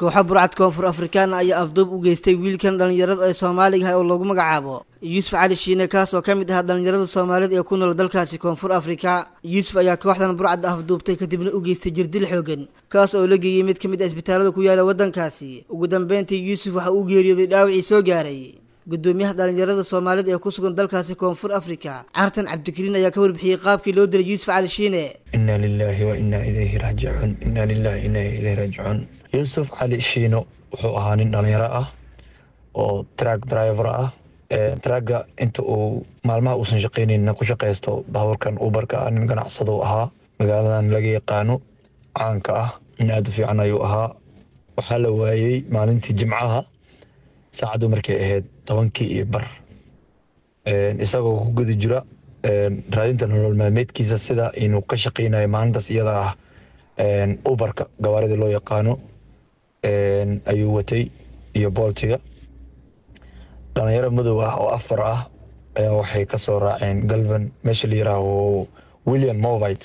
kooxo burcad koonfur afrikaan ayaa afduub u geystay wiilkan dhallinyarada ee soomaaliga ah oo lagu magacaabo yuusuf cali shiine kaas oo ka mid ahaa dhallinyarada soomaalida ee ku nool dalkaasi koonfur afrika yuusuf ayaa kooxdan burcad afduubtay kadibna u geystay jirdil xoogan kaas oo la geeyey mid ka mid ah isbitaalada ku yaala waddankaasi ugu dambeyntii yuusuf waxa uu geeriyooday dhaawacii soo gaaray gudoomiyaha dhallinyarada soomaalida ee ku sugan dalkaasi koonfur afrika cartan cabdikariin ayaa ka warbixiyey qaabkii loo dilay yuusuf cali shiine inna lilaahi wa innaa ilayhi raajicuun inna lilahi inna ilayhi raajicuun yuusuf cali shiino wuxuu ahaa nin dhalinyaro ah oo track driver ah tragga inta uu maalmaha uusan shaqaynayna ku shaqaysto baabuurkan ubarka ah nin ganacsado ahaa magaaladan laga yaqaano caanka ah nin aada u fiican ayuu ahaa waxaa la waayey maalintii jimcaha saacaddu markay ahayd tobankii iyo bar isagoo ku guda jira raadinta nolol maalmeedkiisa sida inuu ka shaqaynayo maalintaas iyada ah ubarka gawaaridii loo yaqaano ayuu watay iyo booltiga dhalinyaro madow ah oo afar ah ayaa waxay ka soo raaceen galvan meesha la yiraaho william movite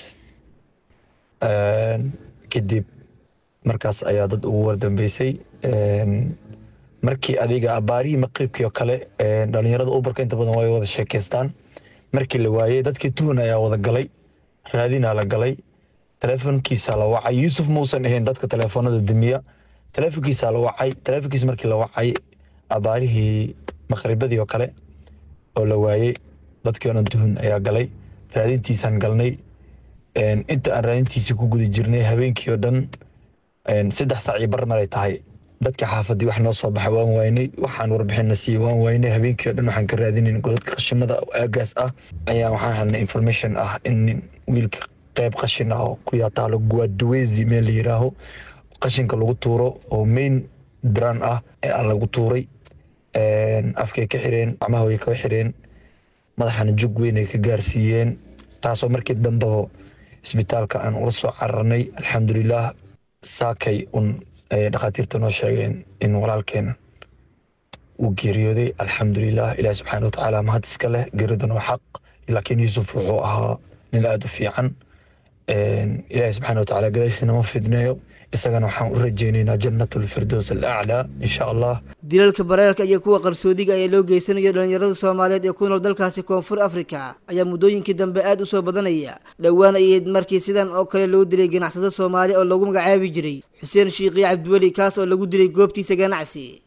kadib markaas ayaa dad ugu wardambeysay markii adiga abaarihii maqiibkii oo kale dhalinyarada ubarka inta badan way wada sheekeystaan markii la waayey dadkii tuhun ayaa wada galay raadinaa la galay teleefonkiisa la wacay yuusuf mausan ahayn dadka teleefoonada demiya teleefonkiisa la wacay teleefonkiisa markii la wacay abaarihii maqribadii oo kale oo la waayey dadkii oo dhan tuhun ayaa galay raadintiisaan galnay inta aan raadintiisii ku guda jirnay habeenkii oo dhan saddex saac iyo bar maray tahay dadka xaafadii wax noo soo baxa waan waynay waxaan warbixinna siiyey waan waynay habeenkii o dhan waxaan ka raadinayn godadka qashimada aagaas ah ayaa waxaan helnay information ah in wiilka qayb qashin ah oo ku yaataalo guaduwezi meel la yiraaho qashinka lagu tuuro oo main dran ah ee aan lagu tuuray afkay ka xireen gacmaha way ka xireen madaxana jug weyn ay ka gaarsiiyeen taasoo markii dambeba isbitaalka aan ula soo cararnay alxamdulilah saakay un ayay dhakhaatiirta noo sheegeen in walaalkeen uu geeriyooday alxamdulilah ilaah subxaana watacaala mahad iska leh geeridan waa xaq laakiin yuusuf wuxuu ahaa nin aada u fiican ilaahi subxaana watacaala gadaysina ma fidneeyo isagana waxaan u rajeynaynaa jannatulfirdows alaclaa insha allah dilalka bareerka iyo kuwa qarsoodiga ayaa loo geysanayo dhallinyarada soomaaliyeed ee ku nool dalkaasi koonfur afrika ayaa muddooyinkii dambe aada u soo badanaya dhowaan ayayd markii sidan oo kale loo dilay ganacsado soomaali oo lagu magacaabi jiray xuseen shiikhiyo cabdiweli kaas oo lagu dilay goobtiisa ganacsi